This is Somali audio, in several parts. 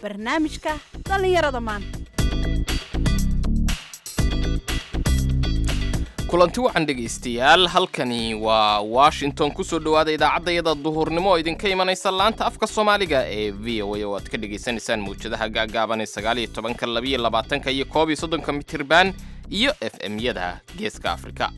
barnaamijka dhallinyarada maanta kulanti wacan dhegaystayaal halkani waa washington kusoo dhowaada idaacaddayada duhurnimo oo idinka imanaysa laanta afka soomaaliga ee v o a oo aad ka dhagaysanaysaan mawjadaha gaagaaban ee sagaaliyo tobanka labiyo labaatanka iyo koob iyo soddonka mitirban iyo f m-yada geeska afrika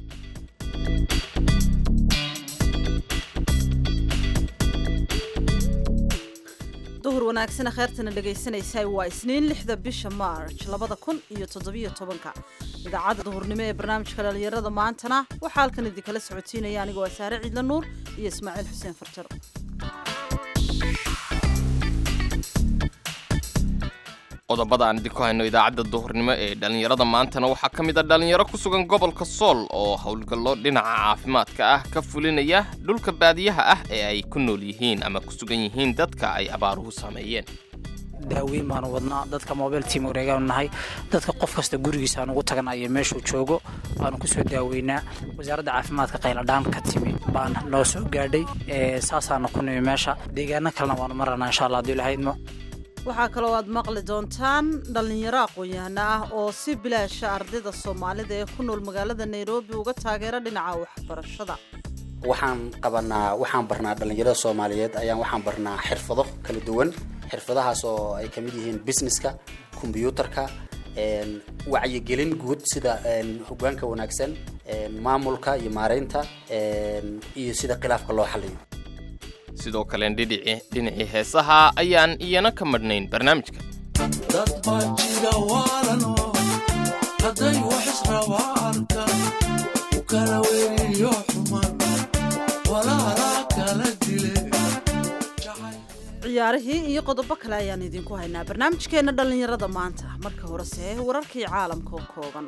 duhur wanaagsana kheyrtana dhegaysanaysaa waa isniin lixda bisha maarj labada kun iyo toddobiyo tobanka idaacadda duhurnimo ee barnaamijka dhallinyarada maantana waxaa halkan idinkala socotiinaya anigoo asaare ciidla nuur iyo ismaaciil xuseen farjar qodobada aan idinku hayno idaacadda duhurnimo ee dhallinyarada maantana waxaa ka mid a dhallinyaro ku sugan gobolka sool oo howlgallo dhinaca caafimaadka ah ka fulinaya dhulka baadiyaha ah ee ay ku nool yihiin ama ku sugan yihiin dadka ay abaaruhu saameeyeen daaweyn baanu wadnaa dadka mobile team wareegaanu nahay dadka qof kasta gurigiisa aan ugu taganayo meeshuu joogo waanu kusoo daaweynaa wasaaradda caafimaadka qayladhaan ka timi baan noo soo gaadhay saasaanu ku nimi meesha deegaano kalena waanu maranaa insha allah haduu ilahaydmo waxaa kaloo aad maqli doontaan dhallinyaro aqoon-yahano ah oo si bilaasha ardayda soomaalida ee ku nool magaalada nairobi uga taageera dhinaca waxbarashada waxaan qabanaa waxaan barnaa dhallinyarada soomaaliyeed ayaan waxaan barnaa xirfado kala duwan xirfadahaas oo ay ka mid yihiin businesska kombyuutarka wacyigelin guud sida hogaanka wanaagsan maamulka iyo maareynta iyo sida khilaafka loo xaliyo sidoo kale dhinacii heesaha ayaan iyana ka madhnayn barnaamijka dad baa jira waalano hadday wax israbaarka u kala weriyo xuman walaalaa kala dile ciyaarihii iyo qodobo kale ayaan idinku haynaa barnaamijkeenna dhallinyarada maanta marka horese wararkii caalamka oo kooban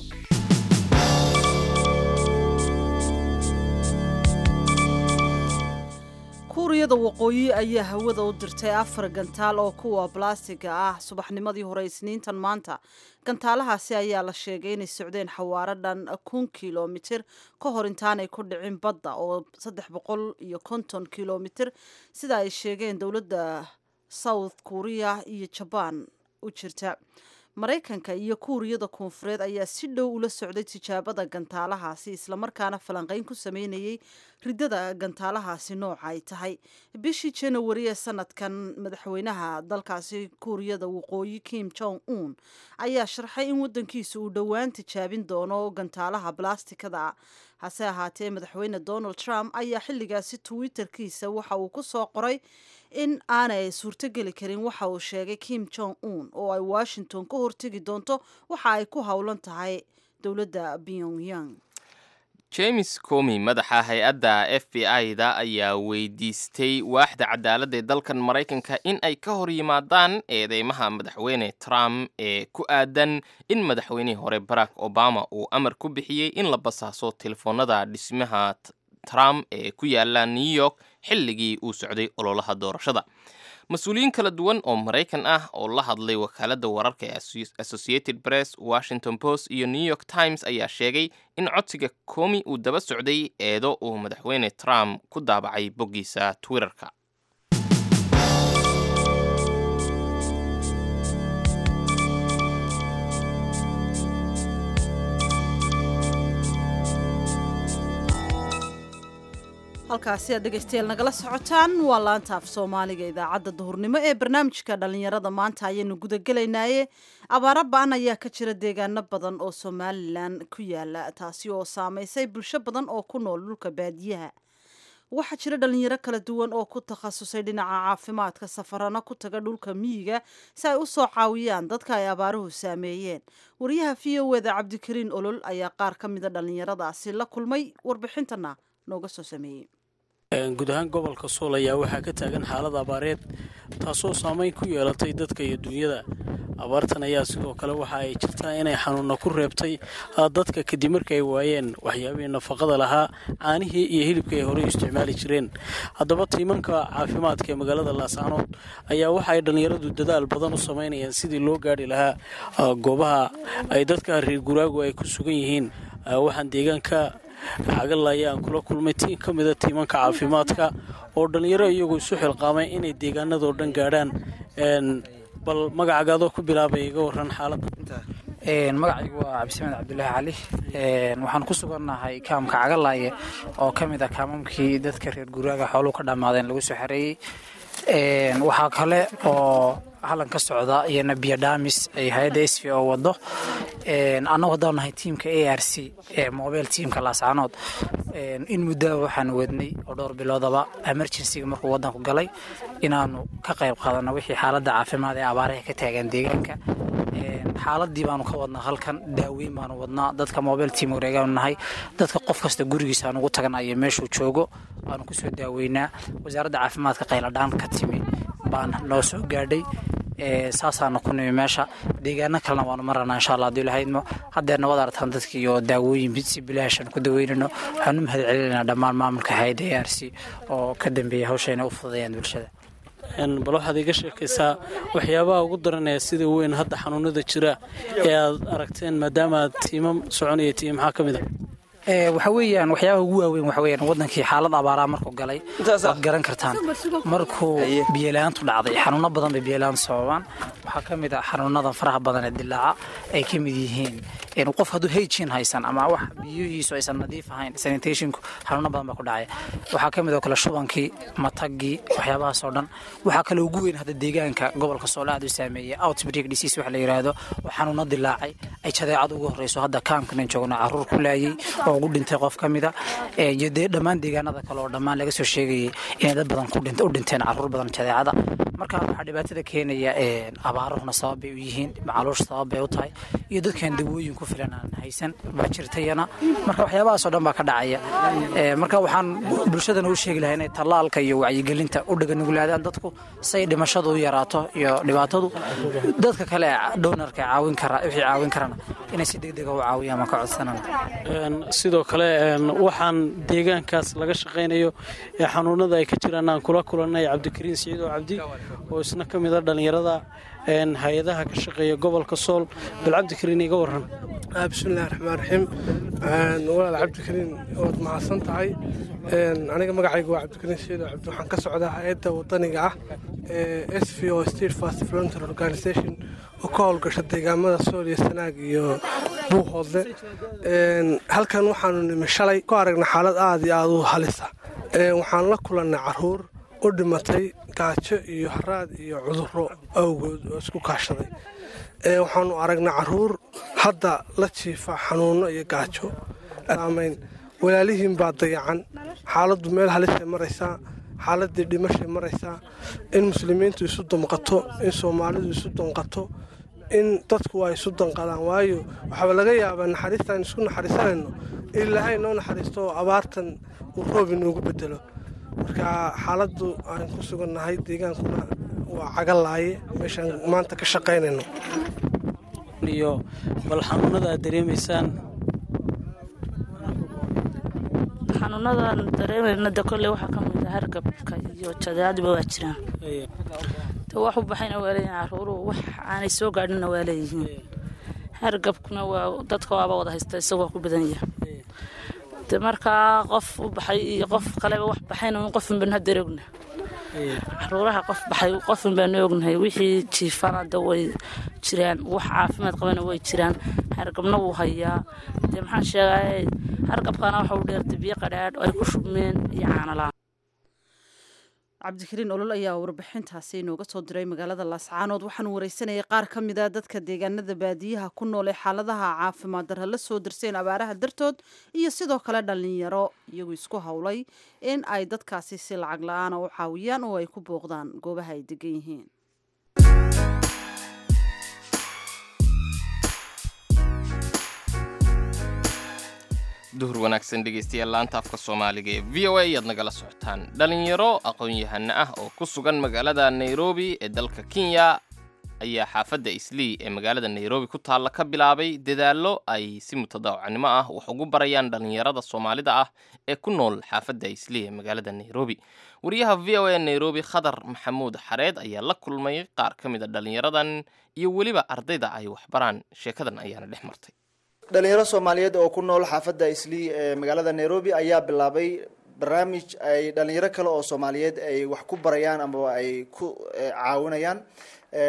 kuuriyada waqooyi ayaa hawada u dirtay afar gantaal oo kuwa balastiga ah subaxnimadii hore isniintan maanta gantaalahaasi ayaa la sheegay inay socdeen xawaaro dhan kun kilomitir ka hor intaanay ku dhicin badda oo saddex boqol iyo konton kilomitir sida ay sheegeen dowladda south korea iyo jabaan u jirta maraykanka iyo kuuriyada koonfureed ayaa si dhow ula socday tijaabada gantaalahaasi islamarkaana falanqeyn ku sameynayay ridada gantaalahaasi nooca ay tahay bishii janawari ee sanadkan madaxweynaha dalkaasi kuuriyada waqooyi kim jong un ayaa sharxay in wadankiisa uu dhowaan tijaabin doono gantaalaha balastikada hase ahaatee madaxweyne donald trump ayaa xilligaasi twitterkiisa waxa uu ku soo qoray in aanay suurtogeli karin waxa uu sheegay kim jong un oo ay washington ka hortegi doonto waxa ay ku howlan tahay dowladda pyongyang james comi madaxa hay-adda f b i-da ayaa weydiistay waaxda cadaaladda ee dalkan maraykanka in ay ka hor yimaadaan eedeymaha madaxweyne trump ee ku aadan in madaxweynihii hore barack obama uu amar ku bixiyey in la basaaso telefoonada dhismaha trump ee ku yaala new york xilligii uu socday ololaha doorashada mas-uuliyiin kala duwan oo maraykan ah oo la hadlay wakaaladda wararka ee associated press washington post iyo new york times ayaa sheegay in codsiga komi uu daba socday eedo uu madaxweyne trump ku daabacay boggiisa twitterka halkaasi aad dhegaystayaal nagala socotaan waa laanta af soomaaliga idaacadda duhurnimo ee barnaamijka dhallinyarada maanta ayaynu gudagelaynaye abaaro ba-an ayaa ka jira deegaano badan oo somalilan ku yaala taasi oo saameysay bulsho badan oo ku nool dhulka baadiyaha waxaa jira dhalinyaro kala duwan oo ku takhasusay dhinaca caafimaadka safarano ku taga dhulka miyiga si ay u soo caawiyaan dadka ay abaaruhu saameeyeen wariyaha v o eda cabdikariin olol ayaa qaar ka mida dhallinyaradaasi la kulmay warbixintana nooga soo sameeyey guud ahaan gobolka sool ayaa waxaa ka taagan xaalad abaareed taasoo saameyn ku yeelatay dadka iyo dunyada abaartan ayaa sidoo kale waxa ay jirtaa inay xanuunna ku reebtay dadka kadib marka ay waayeen waxyaabihii nafaqada lahaa caanihii iyo hilibka ay horey isticmaali jireen haddaba tiimanka caafimaadka ee magaalada laascaanood ayaa waxa ay dhallinyaradu dadaal badan u samaynayaan sidii loo gaadhi lahaa goobaha ay dadka reer guraagu ay ku sugan yihiin waxaan deegaanka cagalla ayaan kula kulmay tiin ka mida tiimanka caafimaadka oo dhallinyaro iyagu isu xilqaamay inay deegaanadoo dhan gaadhaan bal magacaaga adoo ku bilaabay iga waran xaaladda magacaygu waa cabdisamed cabdulaahi cali waxaan ku sugannahay kaamka cagalaaye oo ka mid ah kaamamkii dadka reer guraaga xooluhu ka dhammaadeen lagu soo xareeyey waxaa kale oo hallan ka socda iyana biyodhamis ay hay-adda s v o wado annagu haddaan nahay tiimka a r c ee mobile tiimka laascaanood in muddaba waxaan wadnay oo dhowr biloodaba emergencyga markuu waddanku galay inaanu ka qayb qaadano wixii xaaladda caafimaad ee abaaraha ka taagan deegaanka xaaladii baanu ka wadnaa halkan daaweyn baanu wadnaa dadka mobile team wareegaanu nahay dadka qof kasta gurigiisa aan ugu taganayo meeshuu joogo waanu kusoo daaweynaa wasaaradda caafimaadka qayladhaan ka timi baan noo soo gaadhay saasaana ku nimi meesha deegaano kalena waanu maranaa insha allah haduu lahaydmo haddeerna wad aragtaan dadkii oo daawooyin si bilaashan ku daweynano waxaan u mahad celinaynaa dhammaan maamulka hay-adda a r c oo ka dambeeya hawsha inay u fududayaan bulshada bal waxaad iga sheekaysaa waxyaabaha ugu daranaya sida weyn hadda xanuunada jira ee aad aragteen maadaama aad tiimam soconaya tiim maxaa ka mid a waxa weeyaan waxyaabaha ugu waaweyn waxa weeyaan wadankii xaalad abaaraa markuu galay waad garan kartaan markuu biyolaantu dhacday xanuuno badan bay biyolaantu sababaan waxaa ka mid ah xanuunada faraha badan ee dilaaca ay ka mid yihiin qof hadduu hygin haysan ama wax biyihiisu aysan nadiif ahayn sanitationku xanuuno badan baa ku dhacaya waxaa ka mid oo kale shubankii matagii waxyaabahaas oo dhan waxaa kale ugu weyn hadda deegaanka gobolka soole aad u saameeyay outbreak disease wax la yiraahdo oo xanuuno dilaacay ay jadeecad ugu horeyso hadda kaamkanan joogno caruur ku laayay oo ugu dhintay qof ka mida iyo dee dhammaan deegaanada kale oo dhammaan laga soo sheegayay inay dad badan u dhinteen caruur badan jadeecada marka waxaa dhibaatada keenaya abaaruhuna sabab bay u yihiin macaluush sabab bay u tahay iyo dadkan dawooyin ku filan aan haysan baa jirtayana marka waxyaabahaasoo dhan baa ka dhacaya marka waxaan bulshadana u sheegi lahaa inay tallaalka iyo wacyigelinta u dhaganuglaadaan dadku say dhimashadu u yaraato iyo dhibaatadu dadka kale doonarka caawin kara wixii caawin karana inay si degdega u caawiyaan baan ka codsanana sidoo kale waxaan deegaankaas laga shaqaynayo ee xanuunada ay ka jiraan aan kula kulannay cabdikariin siciid oo cabdi oo isna ka mid a dhallinyarada hay-adaha ka shaqeeya gobolka sool bal cabdikariin iga waran bismillahi raxmaan raxiim walaal cabdikariin waad mahadsan tahay aniga magacayga waa cabdikariin siciid oo cabdi waxaan ka socdaa hay-adda wadaniga ah ee s v o state fast volunteer organization oo ka howlgasha deegaamada sool iyo sanaag iyo buuhoodle halkan waxaanu nimi shalay ku aragna xaalad aada iyo aada u halisa waxaan la kulannay caruur u dhimatay gaajo iyo haraad iyo cuduro awgood oo isku kaashaday waxaanu aragnay caruur hadda la jiifa xanuuno iyo gaajo saamayn walaalihiin baa dayacan xaaladdu meel halisay maraysaa xaaladii dhimashay maraysaa in muslimiintu isu damqato in soomaalidu isu danqato in dadku ay isu danqadaan waayo waxaaba laga yaabaa naxariistaan isku naxariisanayno in ilaahay noo naxariisto oo abaartan uu roob inoogu bedelo marka xaaladdu aan ku sugannahay deegaankuna waa cagalaaye meeshaan maanta ka shaqaynayno iyo bal xanuunada aad dareemaysaan xanuunadan dareemayna de kolley waxaa ka mid a hargabka iyo jadeecadiba waa jiraan de wax u baxayna waa leeyihin caruuruhu wax aanay soo gaadhinna waa leeyihiin hargabkuna waa dadka waaba wada haysta isagoo ku badan yahay de markaa qof u baxay iyo qof kaleba wax baxayna un qofun baan haddeer ogna caruuraha qof baxay qofun baanu ognahay wixii jiifana de way jiraan wax caafimaad qabana way jiraan hargabna wuu hayaa dee maxaan sheegay hargabkana waxa u dheertay biyo qadhaadh ay ku shubmeen iyo caanalaan cabdikariin olol ayaa warbixintaasi inooga soo diray magaalada laascaanood waxaanu wareysanayay qaar ka mid a dadka deegaanada baadiyaha ku nool ee xaaladaha caafimaad darra la soo dirseen abaaraha dartood iyo sidoo kale dhallinyaro iyagu isku howlay in ay dadkaasi si lacag la-aana u caawiyaan oo ay ku booqdaan goobaha ay degan yihiin duhur wanaagsan dhegaystayaal laanta afka soomaaliga ee v o a ayaad nagala socotaan dhalinyaro aqoon-yahano ah oo ku sugan magaalada nairobi ee dalka kenya ayaa xaafadda islii ee magaalada nairobi ku taalla ka bilaabay dadaallo ay si mutadaawacnimo ah wax ugu barayaan dhallinyarada soomaalida ah ee ku nool xaafadda islii ee magaalada nairobi wariyaha v o a nairobi khadar maxamuud xareed ayaa la kulmay qaar ka mid a dhallinyaradan iyo weliba ardayda ay waxbaraan sheekadan ayaana dhex martay dhalinyaro soomaaliyeed oo ku nool xaafadda islii ee magaalada nairobi ayaa bilaabay barnaamij ay dhalinyaro kale oo soomaaliyeed ay wax ku barayaan ama ay ku caawinayaan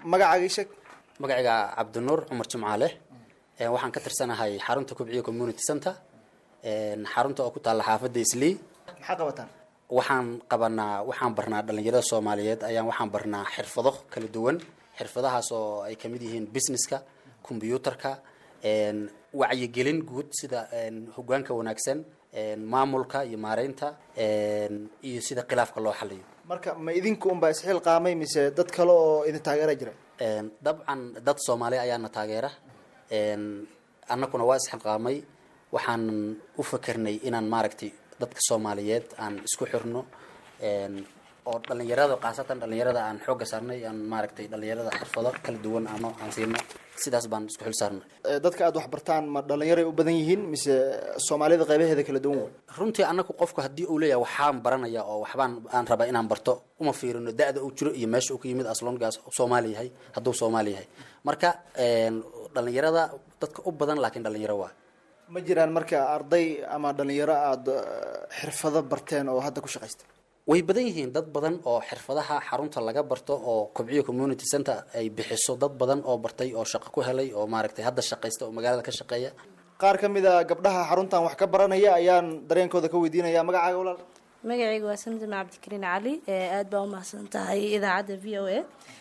magacaaga ii sheeg magacayga cabdinuur cumar jimcaale Ee, waxaan ka tirsanahay xarunta kubciya community center Een, xarunta oo ku taalla xaafadda islii maxaa qabataan waxaan qabanaa waxaan barnaa dhalinyarada soomaaliyeed ayaan waxaan barnaa xirfado kala duwan xirfadahaas oo ay kamid yihiin businesska combyuutarka een, wacyigelin guud sida een, hogaanka wanaagsan een, maamulka iyo maareynta een, iyo sida khilaafka loo xaliyo marka ma idinku unbaa isxiil qaamay mise dad kale oo idin taageera jira Een, dabcan dad soomaali ayaana taageera Een, annaguna waa isxilqaamay waxaan u fakernay inaan maaragtay dadka soomaaliyeed aan isku xirno Een, oo dhalinyarada khaasatan dhalinyarada aan xoogga saarnay aan maaragtay dhalinyarada xirfado kala duwan aan aan siino sidaas baan isku xil saarnay Ee, dadka aad wax bartaan ma dhalinyaray u badan yihiin mise soomaalida qaybaheeda kala duwan wey runtii annagu qofku haddii uu leeyahay waxaan baranaya oo waxbaan aan rabaa inaan barto uma fiirino da-da uu jiro iyo meesha uu ka yimid aslongaas soomaali yahay hadduu soomaali yahay marka een, dhalinyarada dadka u badan laakiin dhalinyaro waa ma jiraan marka arday ama dhalinyaro aada eh, xirfado barteen oo hadda ku shaqaysta way badan yihiin dad badan oo xirfadaha xarunta laga barto oo kobciyo community center ay bixiso dad badan oo bartay oo shaqo ku helay oo maaragtay hadda shaqaysta oo magaalada ka shaqeeya qaar ka mid a gabdhaha xaruntan wax ka baranaya ayaan dareenkooda ka weydiinaya magacaaga walaal magacayga waa samsam cabdikariin cali ee aada baa umahadsan tahay idaacadda v o a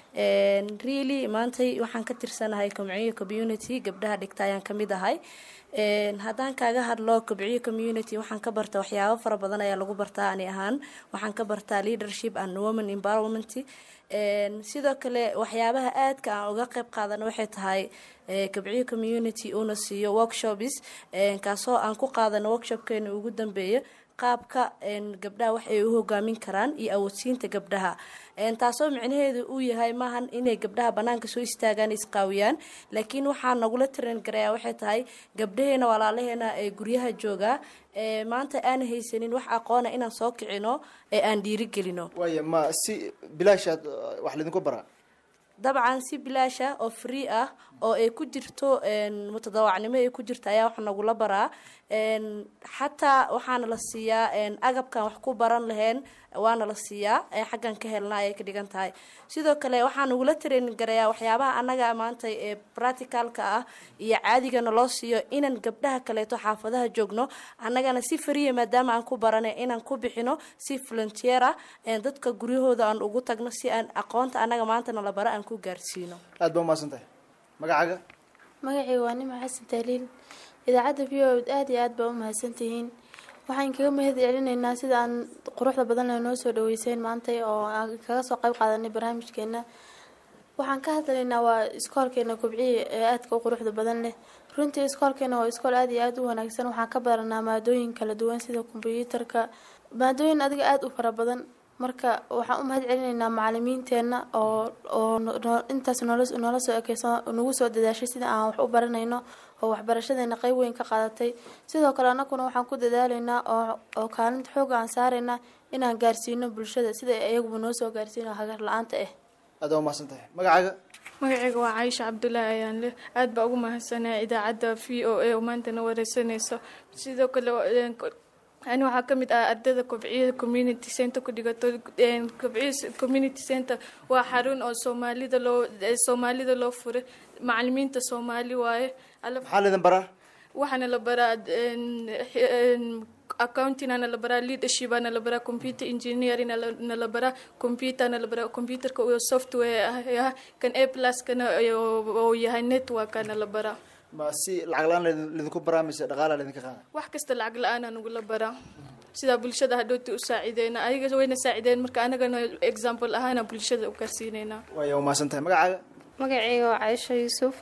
really maantay waxaan ka tirsanahay komciyo community gabdhaha dhigta ayaan kamid ahay Een, haddaan kaaga hadlo kobciyo community waxaan ka barta waxyaabo fara badan ayaa lagu bartaa ani ahaan waxaan ka bartaa leadership and women empowerment Een, sidoo kale waxyaabaha aadka aan uga qayb qaadana waxay tahay ee, kobciyo community uuna siiyo workshops een, kaasoo aan ku qaadano workshopkeena ugu dambeeya qaabka een, gabdhaha wax ay u hogaamin karaan iyo awoodsiinta gabdhaha Een, taasoo micnaheedu uu yahay maahan inay gabdhaha banaanka soo istaagaan isqaawiyaan laakiin waxaa nagula tiran garayaa waxay tahay gabdhaheena walaalaheena ee guryaha jooga ee maanta aan haysanin wax aqoona inaan soo kicino ee aan dhiirigelino waaya ma si bilaashaad eh, wax laydinku baraa dabcan si bilaasha oo free ah oo ay ku jirto een, mutadawacnimo ay ku jirta ayaa wax nagula baraa Een, xataa waxaana la siiyaa een, agabkan wax ku baran laheen waana la siiyaa ee xaggan ka helna ayay ka dhigan tahay sidoo kale waxaa nagula training garayaa waxyaabaha annaga maanta ee practicalka ah iyo caadigana loo siiyo inaan gabdhaha kaleeto xaafadaha joogno annagana si fariya maadaama aan ku baranay inaan ku bixino si volunteer ah een, dadka guryahooda aan ugu tagno si aan aqoonta annaga maanta nala bara aan ku gaarsiino aad baa umahadsan tahay magacaaga magacayga waa nima xasan tahliil idaacadda v o aad iyo aad baa u mahadsantihiin waxaan kaga mahad celinaynaa sida aan quruxda badan ee noo soo dhaweyseen maantay oo aan kaga soo qayb qaadanay barnaamijkeena waxaan ka hadlaynaa waa iskoolkeena kobciye ee aadka u quruxda badan leh runtii iskoolkeena waa iskool aad iyo aad u wanaagsan waxaan ka baranaa maadooyin kala duwan sida kombyuutarka maadooyin adiga aada u fara badan marka waxaan u mahad celinaynaa macalimiinteena oo oo no- no- intaas noola noola soo ekeyso nagu soo dadaashay sida aan wax u baranayno oo waxbarashadeena qeyb weyn ka qaadatay sidoo kale annaguna waxaan ku dadaalaynaa oo oo kaalinta xooga aan saaraynaa inaan gaarsiino bulshada sida iyaguba noo soo gaarsiino hagar la-aanta ah aad baa umahadsan tahay magacaaga magacayga waa caayisha cabdulaahi ayaan leh aad baa ugu mahadsanaya idaacadda v o a oo maantana wareysanayso sidoo kale een, ko- ani waxaa ka mid ah ardayda kobciya community center ku dhigato een, kobciya community center waa xarun oo soomaalida loo ee, soomaalida loo furay macalimiinta soomaali waaye Alla- maxaa laydin baraa waxaana la baraa een, een, accountingana la baraa leadershipana la baraa computer engineeringna la- la baraa computerna la baraa computerka oo software ah ah, kan a pluskana oo yahay networkana la baraa ma si lacag la-aan laydin- laydinku baraa mise dhaqaala laydinka qaada wax kasta lacag la-aan aan ugula baraa sidaa bulshada hadhowti u saacideyna ayaga wayna saacideen marka anagana example ahaana bulshada u gaarsiineynaa waaya umahadsan tahay magacaaga magacayga waa caisha yuusuf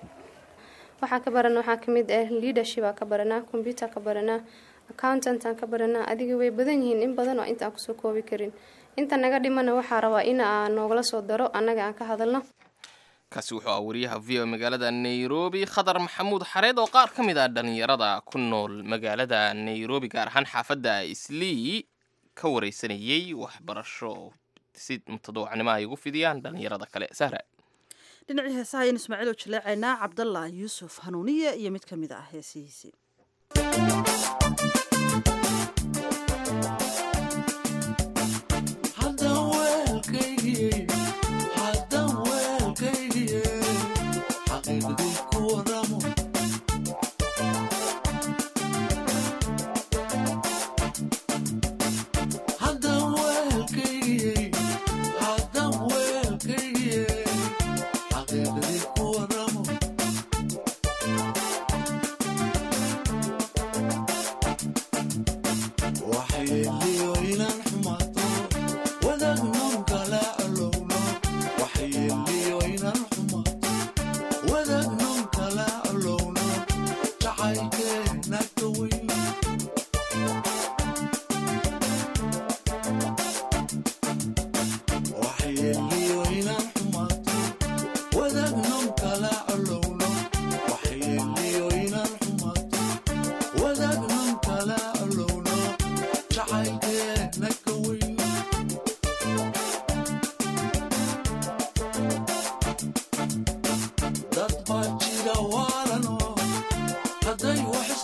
waxaa ka barana waxaa kamid ah leadership aa ka baranaa computer ka baranaa accountant aan ka baranaa adiga way badan yihiin in badan oo inta aan kusoo koobi karin inta naga dhimana waxaa rabaa in aan noogala soo daro annaga aan ka hadalno kaasi wuxuu ah wariyaha v o magaalada nairobi khadar maxamuud xareed oo qaar ka mid ah dhalinyarada ku nool magaalada nairobi gaar ahaan xaafadda islii ka wareysanayey waxbarasho si mutadawacnimo ay ugu fidiyaan dhalinyarada kale sahra dhinacii heesaha ayaynu ismaaciil oo jaleecaynaa cabdallah yuusuf hanuuniye iyo mid ka mid ah heesihiisii haddaan weelkaygiyey haddaan weelkaygiyey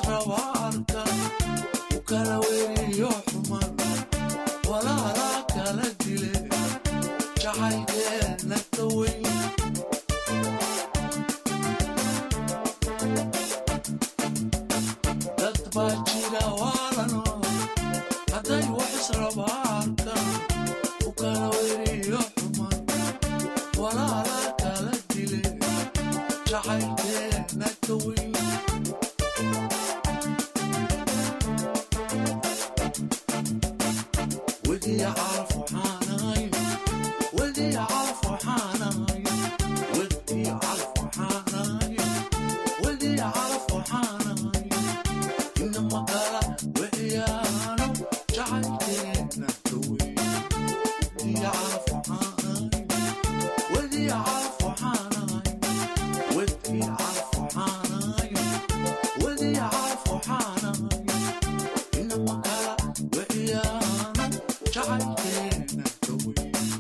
israba arka u kala weriyo xuman walaalaa kala dile jacaylkeena ka weyn dad baa jira waalano hadday wax israba arka u kala weriyo xuman walaalaa kala dile jacaylkeena ka weyn ودي أعرف حناي ودي أعرف حناي ودي أعرف حناي ودي أعرف حناي إنما قال وإيانا جعلتنا توي ودي أعرف حناي ودي أعرف حناي ودي أعرف حناي ودي أعرف حناي إنما قال وإيانا جعلتنا توي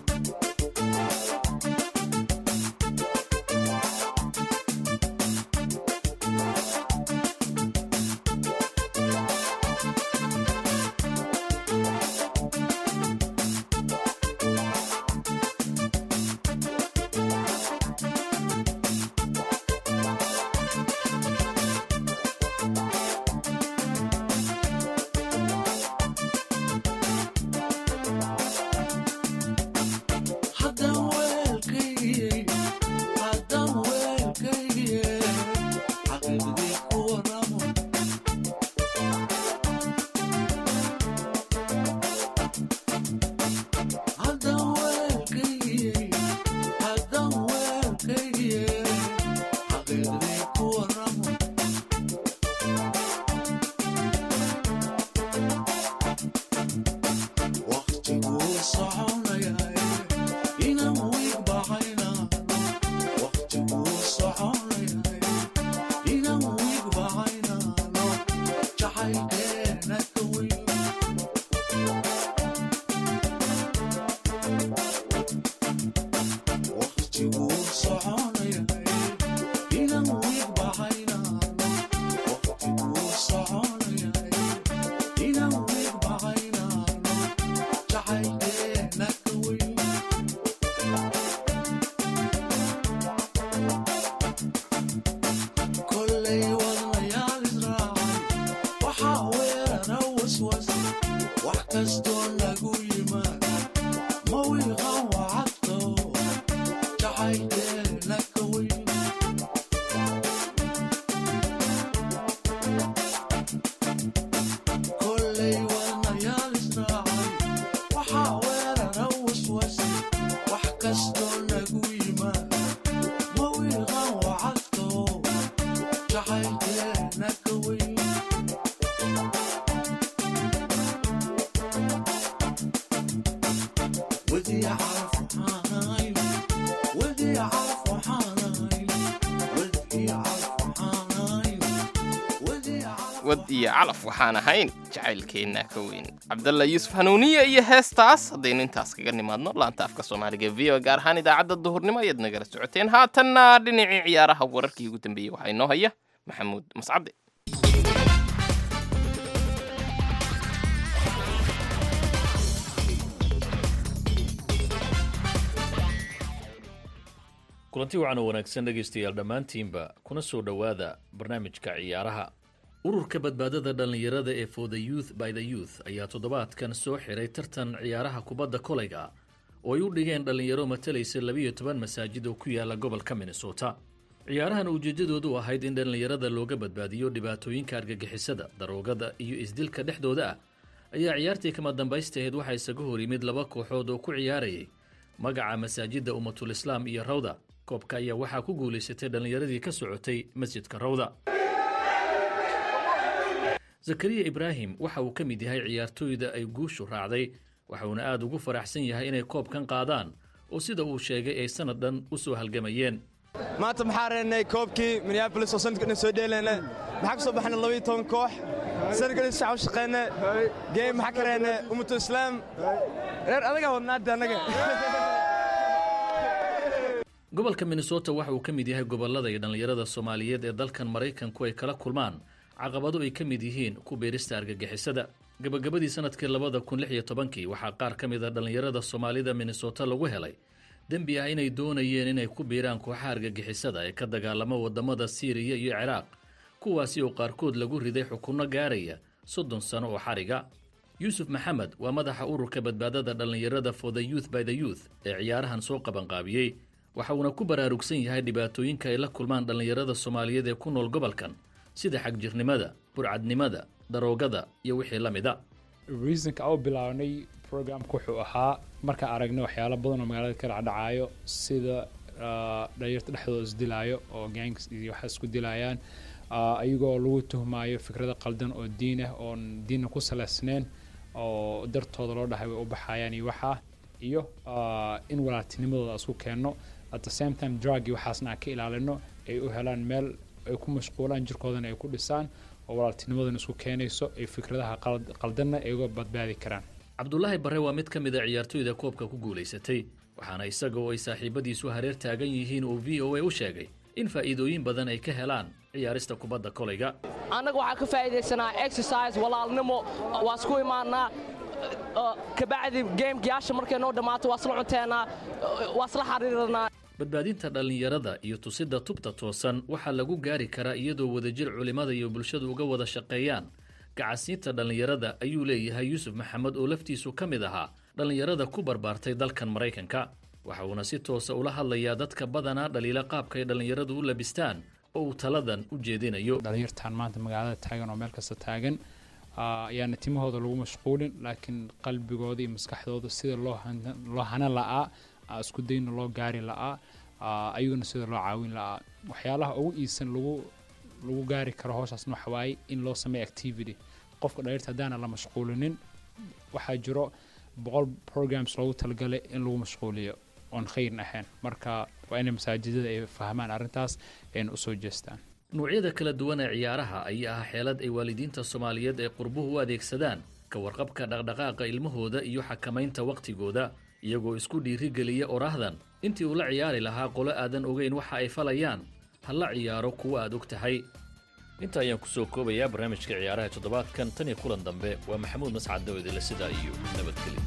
haddaan weelkaygiyey haddaan weelkaygiyey xaqiiqdii ku waramo haddaan weelkaygiyey haddaan weelkaygiyey xaqiiqdii ku waramo waqtiguu soconayaa inaan wiig baxaynaa waqtiguu soconayaa inaan wiig baxaynaano jacaylkeena ka weyn waqtiguu soconayaa inaan wiig baxaynaano waqtiguu soconayaa inaan wiig baxaynaano jacaylkeena ka weyn kollay wadnayaal israacay waxaa weerara waswas wax kastoo nagu yimaad ma wiiqan wacadko jacaylkeena ka weyn kollay wadnayaal israacay waxaa weerara waswas wax kastoo nagu yimaad ma wiiqan wacadko jacaylkeena ka weyn ودي أعرف حناي ودي أعرف حناي ودي أعرف حناي ودي أعرف wad iyo calaf waxaan ahayn jacaylkeenna ka weyn cabdalla yuusuf hanuuniye iyo heestaas haddaynu intaas kaga nimaadno laanta afka soomaaliga v o gaar ahaan idaacadda duhurnimo ayaad nagala socoteen haatanna dhinacii ciyaaraha wararkii ugu dambeeyey waxaa inoo haya maxamuud mascade kulanti wacan oo wanaagsan dhegaystayaal dhammaantiinba kuna soo dhowaada barnaamijka ciyaaraha ururka badbaadada dhallinyarada ee for the youth by the youth ayaa toddobaadkan soo xiray tartan ciyaaraha kubadda kolayga oo ay u dhigeen dhallinyaro matalaysa labiyo toban masaajid oo ku yaala gobolka minnesota ciyaarahan ujeeddadoodu ahayd in dhallinyarada looga badbaadiyo dhibaatooyinka argagixisada daroogada iyo isdilka dhexdooda ah ayaa ciyaartii kama dambaystaheed waxaa isaga hor yimid laba kooxood oo ku ciyaarayay magaca masaajidda ummatul islaam iyo rawda koobka ayaa waxaa ku guulaysatay dhallinyaradii ka socotay masjidka rawda zakariya ibraahim waxa uu ka mid yahay ciyaartooyda ay guushu raacday waxauna aada ugu faraxsan yahay inay koobkan qaadaan oo sida uu sheegay ay sanad dhan u soo halgamayeen maanta maxaa reennay koobkii minneabolis oo sanadka dhan soo dheelayna maxaa ka soo baxnay labayo toban koox sanadkan shacab u shaqeyna geem maxaa ka reennay ummatu islaam reer adagaa wadnaada annaga gobolka minnesota waxa uu ka mid yahay gobollada ay dhallinyarada soomaaliyeed ee dalkan maraykanku ay kala kulmaan caqabado ay ka mid yihiin ku beerista argagixisada gabagabadii sanadkii labada kun lix iyo tobankii waxaa qaar ka mid a dhallinyarada soomaalida minnesota lagu helay dembi ah inay doonayeen inay ku biiraan kooxaha argagixisada ee ka dagaalama wadamada siiriya iyo ciraaq kuwaasi oo qaarkood lagu riday xukunno gaaraya soddon sano oo xariga yuusuf maxamed waa madaxa ururka badbaadada dhallinyarada for the youth by the youth ee ciyaarahan soo qabanqaabiyey waxa uuna ku baraarugsan yahay dhibaatooyinka ay la kulmaan dhallinyarada soomaaliyeed ee ku nool gobolkan sida xagjirnimada burcadnimada daroogada iyo wixii la mida reasonka u bilaabnay programka wuxuu ahaa markaan aragnay waxyaalo badan oo magaalada ka dhacdhacaayo sida dhalinyarta dhexdooda isdilaayo oo gangs iyo waxaa isku dilayaan ayagoo lagu tuhmaayo fikrada qaldan oo diin ah oon diinna ku salaysnayn oo dartooda loo dhahay way u baxayaan iyo waxaa iyo in walaaltinimadooda isku keenno at the same time drug iyo waxaasna aan ka ilaalino ay u helaan meel ay ku mashquulaan jirkoodana ay ku dhisaan oo walaaltinimadana isku keenayso ay fikradaha qaldanna ay uga badbaadi karaan cabdulaahi barre waa mid ka mid a ciyaartoyda koobka ku guulaysatay waxaana isaga oo ay saaxiibadiisu hareer taagan yihiin uu v o a u sheegay in faa'iidooyin badan ay ka helaan ciyaarista kubadda kolayga annaga waxaa ka faa'iidaysanaa exercise walaalnimo waa isku imaannaa kabacdi geemkiyaasha markay noo dhammaato waa isla cunteenaa waa isla xariiranaa badbaadinta dhallinyarada iyo tusidda tubta toosan waxaa lagu gaari karaa iyadoo wadajir culimmada iyo bulshadu uga wada shaqeeyaan gacasiinta dhallinyarada ayuu leeyahay yuusuf maxamed oo laftiisu ka mid ahaa dhallinyarada ku barbaartay dalkan maraykanka waxa uuna si toosa ula hadlayaa dadka badanaa dhaliila qaabka ay dhallinyaradu u labistaan oo uu taladan u jeedinayo dhalinyartan maanta magaalada taagan oo meel kasta taagan ayaana timahooda lagu mashquulin laakiin qalbigooda iyo maskaxdooda sida loo hana la'aa isku dayna loo gaari la'aa ayaguna sida loo caawin la'aa waxyaalaha ugu iisan lagu lagu gaari karo howshaasna waxa waaye in loo sameeyo activity qofka dhaliirta haddaana la mashquulinin waxaa jiro boqol programs loogu talagalay in lagu mashquuliyo oon khayrin ahayn marka waa inay masaajidada ay fahmaan arrintaas ayna usoo jeestaan nuucyada kala duwan ee ciyaaraha ayaa ah xeelad ay waalidiinta soomaaliyeed ee qurbuhu u adeegsadaan ka warqabka dhaqdhaqaaqa ilmahooda iyo xakamaynta wakhtigooda iyagoo isku dhiirigeliya oraahdan intii uu la ciyaari lahaa qolo aadan ogeyn waxa ay falayaan ha la ciyaaro kuwa aad og tahay inta ayaan ku soo koobayaa barnaamijka ciyaaraha toddobaadkan tan iyo kulan dambe waa maxamuud mascad dawedele sidaa iyo nabadgelyo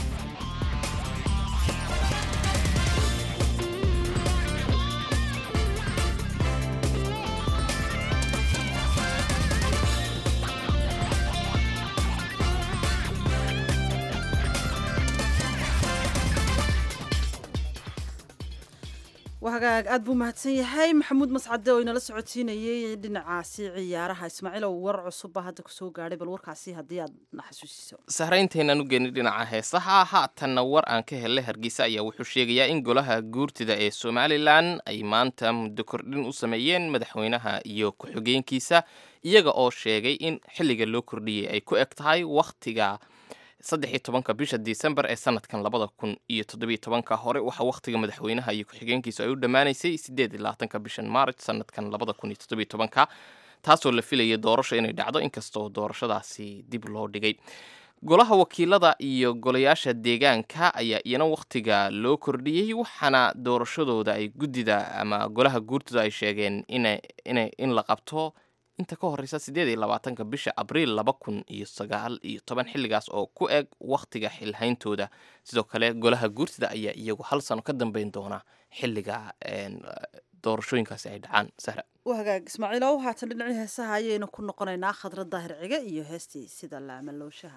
wahagaag aad buu mahadsan yahay maxamuud mascade oo inala socodsiinayey dhinacaasi ciyaaraha ismaaciilow war cusubba hadda kusoo gaadhay bal warkaasi haddii aad na xasuusiso sahrayntaynaan u geenay dhinaca heesaha haatanna war aan ka helay hargeysa ayaa wuxuu sheegayaa in golaha guurtida ee somalilan ay maanta muddo kordhin u sameeyeen madaxweynaha iyo ku-xigeenkiisa iyaga oo sheegay in xilliga loo kordhiyey ay ku eg tahay wakhtiga saddex iyo tobanka bisha disembar ee sanadkan labada kun iyo toddobiyo tobanka hore waxaa wakhtiga madaxweynaha iyo ku-xigeenkiisu ay u dhammaanaysay sideed iyo labaatanka bishan maarch sanadkan labada kun iyo toddobiyo tobanka taasoo la filayay doorasho inay dhacdo inkastoo doorashadaasi dib loo dhigay golaha wakiilada iyo golayaasha deegaanka ayaa iyana wakhtiga loo kordhiyey waxaana doorashadooda ay guddida ama golaha guurtooda ay sheegeen in la qabto inta ka horeysa sideed iyo labaatanka bisha abriil laba kun iyo sagaal iyo toban xilligaas oo ku eg wakhtiga xilhayntooda sidoo kale golaha guurtida ayaa iyagu hal sano ka dambeyn doona xilliga doorashooyinkaasi ay dhacaan sahra wahagaag ismaaciilow haatan dhinacii heesaha ayaynu ku noqonaynaa khadra daahir cige iyo heestii sida laamalowshaha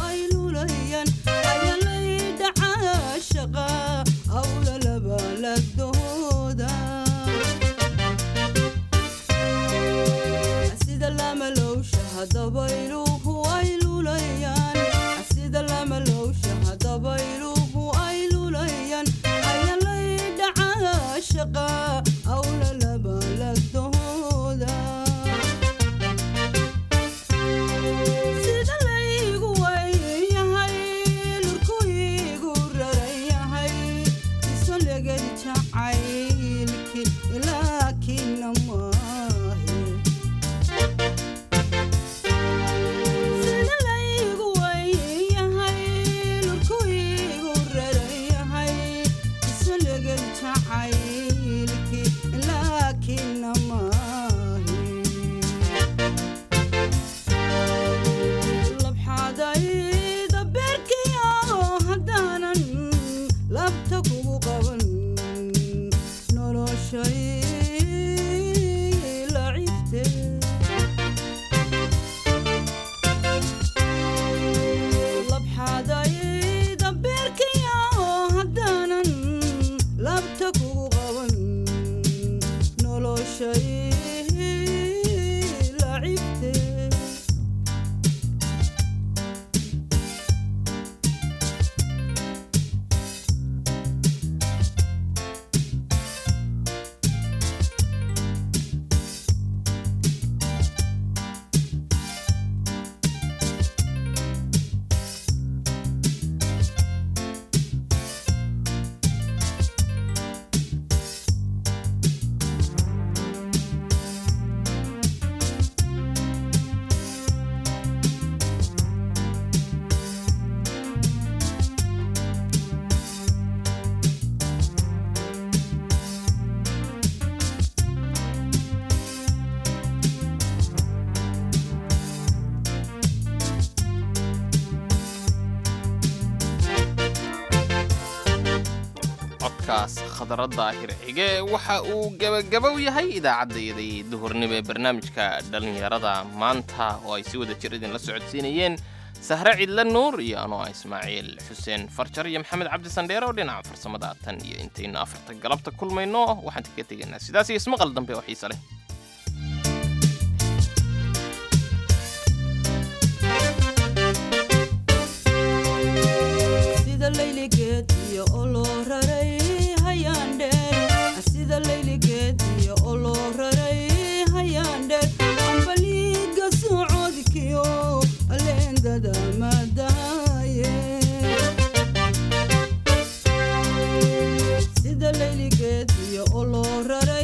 hawla laba lag noloshay lacibte labxaday dambeerkaya haddaanan labta kugu qaban noloshay lacibte codkaas khadaradda hircige waxa uu gebagabow yahay idaacaddayadii duhurnimo ee barnaamijka dhallinyarada maanta oo ay si wada jir idinla socodsiinayeen sahre cidle nuur iyo anoo ah ismaaciil xuseen farjar iyo maxamed cabdi sandheere oo dhinaca farsamada tan iyo intaynu afarta galabta kulmayno waxaan kaga tegaynaa sidaas iyo ismaqal dambe oo xiise leh sida layligeed iyo oloo raray hayaandheer sida layligeed iyo oloo raray hayaandheer ambaliiga socodkiyo aleendada madaaye sida layligeed iyo oloo raray